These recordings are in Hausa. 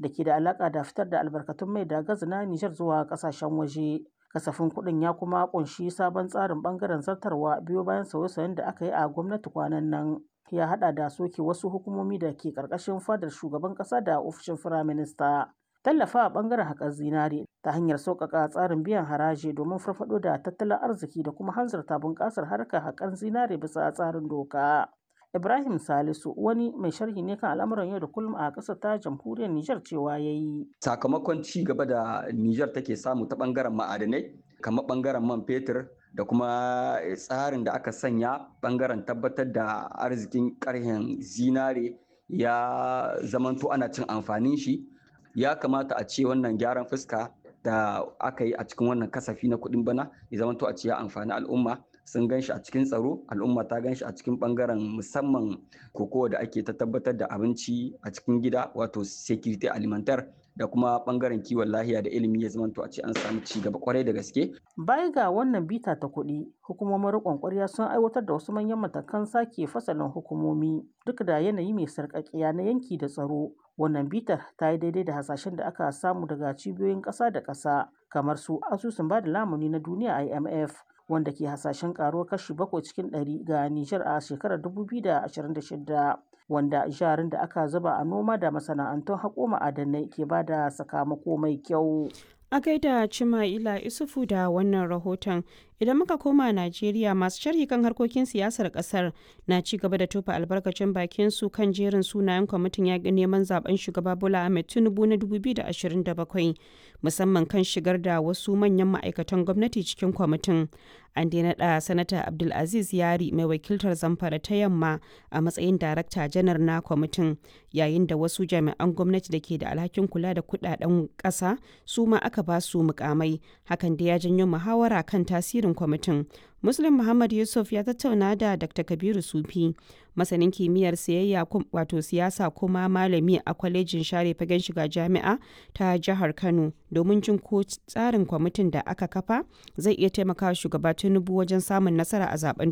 da ke da alaƙa da fitar da albarkatun mai da gas na Nijar zuwa ƙasashen waje. Kasafin kuɗin ya kuma ƙunshi sabon tsarin ɓangaren zartarwa biyo bayan sauye-sauyen da aka yi a gwamnati kwanan nan. Ya haɗa da soke wasu hukumomi da ke ƙarƙashin fadar shugaban ƙasa da ofishin firaminista. Tallafa a ɓangaren haƙar zinare ta hanyar sauƙaƙa tsarin biyan haraji domin farfaɗo da tattalin arziki da kuma hanzarta bunƙasar harkar haƙar zinare bisa tsarin doka. Ibrahim Salisu wani mai sharhi ne kan al'amuran yau da kullum a ƙasar ta jamhuriyar Nijar cewa ya yi. Sakamakon ci gaba da Nijar take samu ta ɓangaren ma'adanai kamar ɓangaren man fetur da kuma tsarin da aka sanya ɓangaren tabbatar da arzikin ƙarhen zinare ya zamanto ana cin amfanin shi ya kamata a ce wannan gyaran fuska da aka yi a cikin wannan kasafi na kuɗin bana ya zamanto a ce ya amfani al'umma sun gan shi a cikin tsaro al'umma ta gan shi a cikin bangaren musamman kokowa da ake ta tabbatar da abinci a cikin gida wato security alimentar da kuma bangaren kiwon lahiya da ilimi ya zamanto a ce an samu ci gaba kwarai da gaske. Baya ga wannan bita ta kuɗi, hukumomin riƙon ƙwarya sun aiwatar da wasu manyan matakan sake fasalin hukumomi duk da yanayi mai sarƙaƙiya na yanki da tsaro. Wannan bitar ta yi daidai da hasashen da aka samu daga cibiyoyin ƙasa da ƙasa kamar su asusun ba da lamuni na duniya IMF wanda ke hasashen karuwar kashi bakwai cikin ɗari ga Nijar a shekarar 2026 wanda jarin da aka zuba a noma da masana'antun haƙo ma'adanai ke ba da sakamako mai kyau. A gaida Cima'ila Isufu da wannan rahoton idan muka koma Najeriya masu sharhi kan harkokin siyasar kasar na ci gaba da tofa albarkacin bakin su kan jerin sunayen kwamitin yaƙi neman zaben shugaba Bola Ahmed Tinubu na 2027 musamman kan shigar da wasu manyan ma'aikatan gwamnati cikin kwamitin. An daina da sanata Abdulaziz Yari mai wakiltar Zamfara ta yamma a matsayin darakta janar na kwamitin yayin da wasu jami'an gwamnati da ke da alhakin kula da kudaden ƙasa su ma aka ba su mukamai hakan da ya janyo muhawara kan tasirin kwamitin muslim muhammad yusuf ya tattauna da dr kabiru sufi masanin kimiyyar siyayya wato siyasa kuma malami a kwalejin share fagen shiga jami'a ta jihar kano domin jin ko tsarin kwamitin da aka kafa zai iya taimaka shugaba tinubu wajen samun nasara a zaben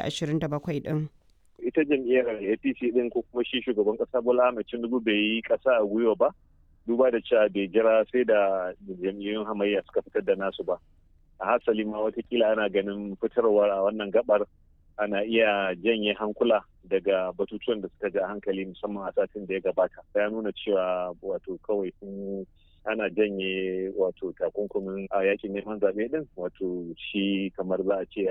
2027 din ita jam'iyyar apc din ko kuma shi shugaban kasa bola ahmed tinubu bai yi kasa a gwiwa ba duba da cewa bai jira sai da jam'iyyun hamayya suka fitar da nasu ba a hasali ma watakila ana ganin fitarwar a wannan gabar ana iya janye hankula daga batutuwan da suka ja hankali musamman a satin da ya gabata ya nuna cewa wato kawai sun ana janye wato takunkumin a yakin neman zaɓe din wato shi kamar za a ce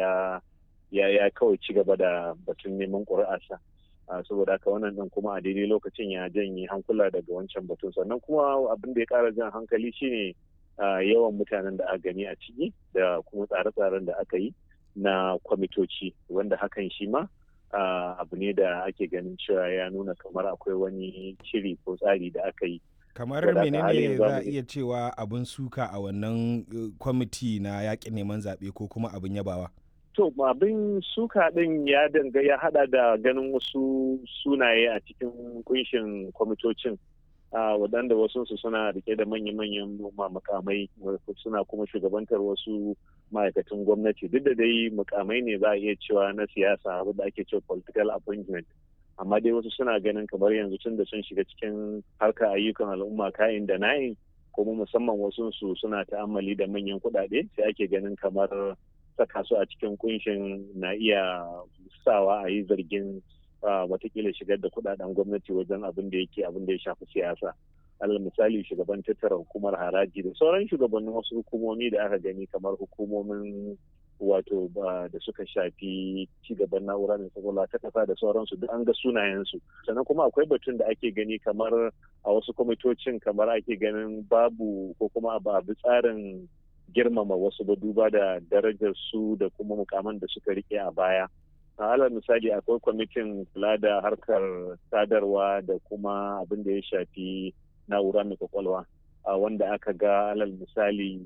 ya ya kawai ci gaba da batun neman ƙuri'arsa saboda haka wannan din kuma a daidai lokacin ya janye hankula daga wancan batun sannan kuma abin da ya ƙara jan hankali shine yawan mutanen da aka gani a ciki da kuma tsare-tsaren da aka yi na kwamitoci wanda hakan shi ma abu ne da ake ganin cewa ya nuna kamar akwai wani shiri ko tsari da aka yi kamar menene za a iya cewa abin suka a wannan kwamiti na yakin neman zaɓe ko kuma abin yabawa to abin suka din ya danga ya hada da ganin wasu sunaye a cikin kunshin kwamitocin waɗanda wasu su suna rike da manya-manyan makamai suna kuma shugabantar wasu ma'aikatan gwamnati duk da dai mukamai ne za a iya cewa na siyasa da ake cewa political appointment amma dai wasu suna ganin kamar yanzu tun da sun shiga cikin harkar ayyukan al'umma kayan da na'in kuma musamman wasu su suna ta'ammali da manyan kuɗaɗe sai ake ganin kamar saka su a cikin kunshin na iya sawa a yi zargin watakila shigar da kudaden gwamnati wajen abin da yake abin da ya shafi siyasa alal misali shugaban tattara hukumar haraji da sauran shugabannin wasu hukumomi da aka gani kamar hukumomin wato da suka shafi cigaban na'ura mai kwakwalwa ta kasa da sauransu duk an ga sunayensu sannan kuma akwai batun da ake gani kamar a wasu kwamitocin kamar ake ganin babu ko kuma ba bi tsarin girmama wasu ba duba da darajar su da kuma mukaman da suka rike a baya alal misali akwai kwamitin kula da harkar sadarwa da kuma abin da ya shafi na'ura mai kwakwalwa wanda aka ga alal misali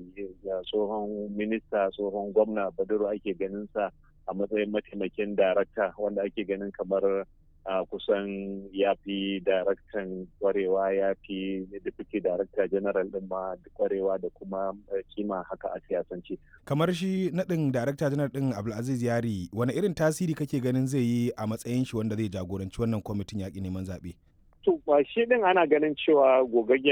tsohon minista tsohon gwamna baduru ake ganin sa a matsayin mataimakin darakta wanda ake ganin kamar kusan ya fi daraktan kwarewa ya fi deputy director general din ma kwarewa da kuma kima haka a siyasance. kamar shi naɗin darakta janar ɗin abdulaziz yari wani irin tasiri kake ganin zai yi a matsayin shi wanda zai jagoranci wannan kwamitin yaƙi neman zaɓe to shi din ana ganin cewa gogaggen